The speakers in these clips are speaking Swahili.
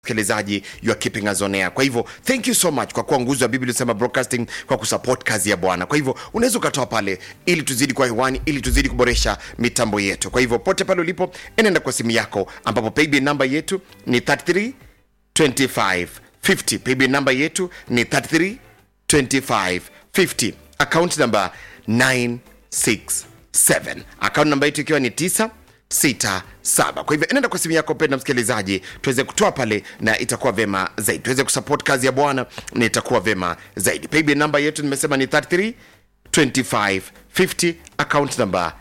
msikilizaji you are keeping us on air kwa hivyo thank you so much kwa kuwa nguzo ya biblia sema broadcasting kwa kusupport kazi ya bwana kwa hivyo unaweza ukatoa pale ili tuzidi kwa hewani ili tuzidi kuboresha mitambo yetu kwa hivyo pote pale ulipo enenda kwa simu yako ambapo paybill namba yetu ni 33 25 50 paybill namba yetu ni 33 25 50 account number 967 account namba yetu ikiwa ni 9 sita saba kwa hivyo enenda kwa simu yako penda msikilizaji tuweze kutoa pale na itakuwa vema zaidi tuweze kusupport kazi ya bwana na itakuwa vema zaidi paybill namba yetu nimesema ni 33 25 50 account number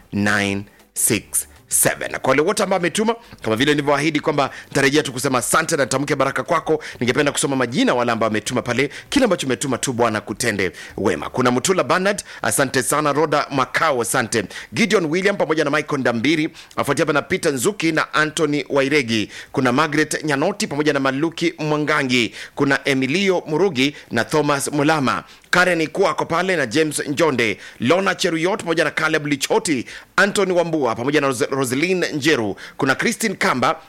967 na kwa wale wote ambao ametuma kama vile nilivyoahidi kwamba nitarejea tu kusema asante na tamke baraka kwako ningependa kusoma majina wale ambao ametuma pale kile ambacho umetuma tu bwana kutende wema kuna mtula banard asante sana roda makao asante gideon william pamoja na michael ndambiri afuatia hapa na peter nzuki na anthony wairegi kuna margaret nyanoti pamoja na maluki mwangangi kuna emilio murugi na thomas mulama karen ikuwa ako pale na james njonde lona cheruyot pamoja na caleb lichoti antony wambua pamoja na Ros- roselin njeru kuna christine kamba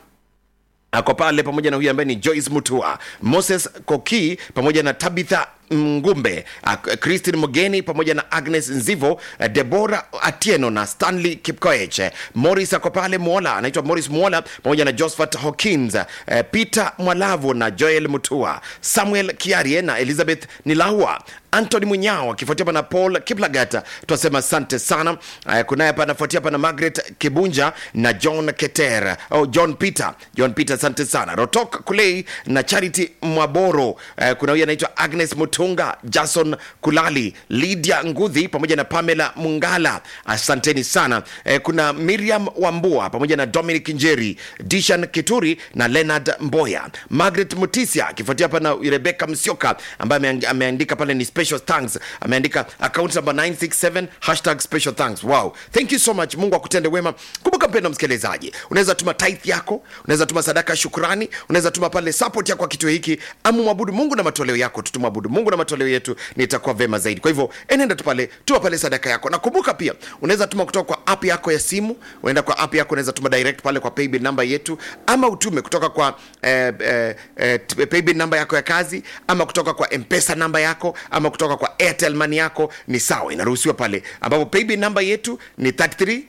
ako pale pamoja na huyu ambaye ni joyce mutua moses koki pamoja na tabitha ngumbe uh, christine mogeni pamoja na agnes nzivo uh, debora atieno na stanley kipkoech uh, morris ako pale mwola anaitwa morris mwola pamoja na josphat hawkins uh, peter mwalavu na joel mutua samuel kiarie na elizabeth nilaua antony munyao akifuatia hapa na paul kiplagata twasema asante sana uh, kunaye hapa anafuatia hapa na margaret kibunja na john keter oh, john peter john peter asante sana rotok kulei na charity mwaboro uh, kuna huyu anaitwa agnes mutunga jason kulali lydia ngudhi pamoja na pamela mungala asanteni sana uh, kuna miriam wambua pamoja na dominic njeri dishan kituri na leonard mboya margaret mutisia akifuatia hapa na rebeka msioka ambaye ameang- ameandika pale ni special thanks ameandika account number 967 hashtag special thanks wow thank you so much mungu akutende wema kumbuka mpendo msikilizaji unaweza tuma tithe yako unaweza tuma sadaka ya shukrani unaweza tuma pale support yako kwa kitu hiki ama mwabudu mungu na matoleo yako tutumwabudu mungu na matoleo yetu nitakuwa vema zaidi kwa hivyo enenda tu pale tuma pale sadaka yako na kumbuka pia unaweza tuma kutoka kwa app yako ya simu unaenda kwa app yako unaweza tuma direct pale kwa paybill namba yetu ama utume kutoka kwa eh, eh, eh, t- paybill namba yako ya kazi ama kutoka kwa mpesa namba yako ama kutoka kwa airtel money yako ni sawa inaruhusiwa pale ambapo paybill namba yetu ni 33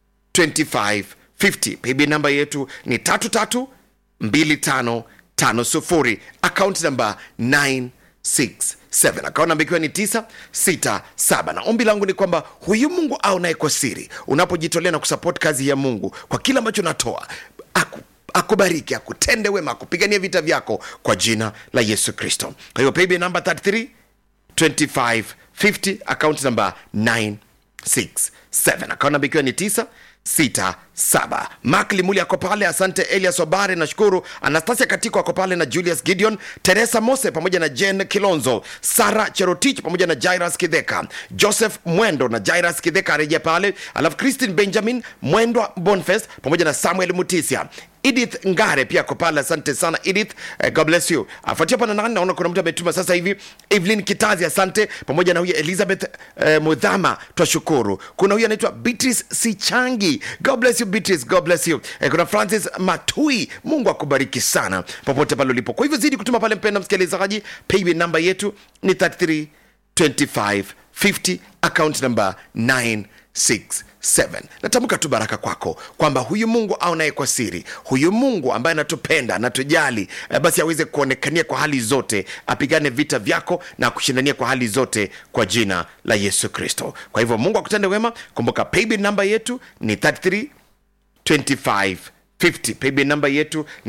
2550 paybill namba yetu ni 332550 account namba 967 account namba ikiwa ni 967 na ombi langu ni kwamba huyu mungu au naye kwa siri unapojitolea na kusupport kazi ya mungu kwa kile ambacho natoa aku akubariki akutende wema akupigania vita vyako kwa jina la yesu kristo kwa hiyo paybill namba 33 2550 account number 967 account namba ikiwa ni 967 mak limuli ako pale asante elias obare nashukuru anastasia katiko ako pale na julius gideon teresa mose pamoja na jen kilonzo sara cherotich pamoja na jairas kidheka joseph mwendo na jairas kidheka arejea pale alafu christine benjamin mwendwa bonfest pamoja na samuel mutisia edith ngare pia ako pale asante sana edith uh, god bless you afuatia pana nani naona kuna mtu ametuma sasa hivi evelyn kitazi asante pamoja na huyu elizabeth uh, mudhama twashukuru kuna huyu anaitwa beatrice sichangi god bless you beatrice god bless you uh, kuna francis matui mungu akubariki sana popote pale ulipo kwa hivyo zidi kutuma pale mpenda msikilizaji paybill namba yetu ni 33 25 50 account number 967 natamka tu baraka kwako kwamba huyu mungu aonaye kwa siri huyu mungu ambaye anatupenda anatujali eh, basi aweze kuonekania kwa hali zote apigane vita vyako na kushindania kwa hali zote kwa jina la yesu kristo kwa hivyo mungu akutende wema kumbuka paybill namba yetu ni 33 2550 paybill namba yetu ni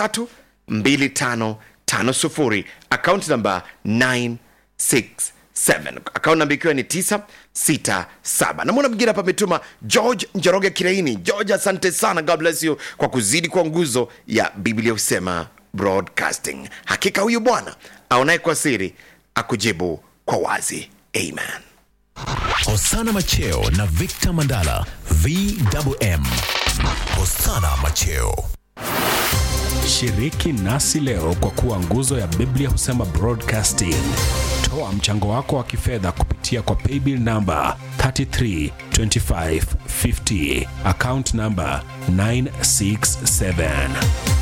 332550 account namba 967 account namba ikiwa ni 967 namwona mwingine hapa ametuma george njoroge kireini george asante sana god bless you kwa kuzidi kwa nguzo ya biblia husema broadcasting hakika huyu bwana aonaye kwa siri akujibu kwa wazi amen Hosana Macheo na Victor Mandala VMM. Hosana Macheo. Shiriki nasi leo kwa kuwa nguzo ya Biblia husema broadcasting. Toa mchango wako wa kifedha kupitia kwa paybill namba 332550 account namba 967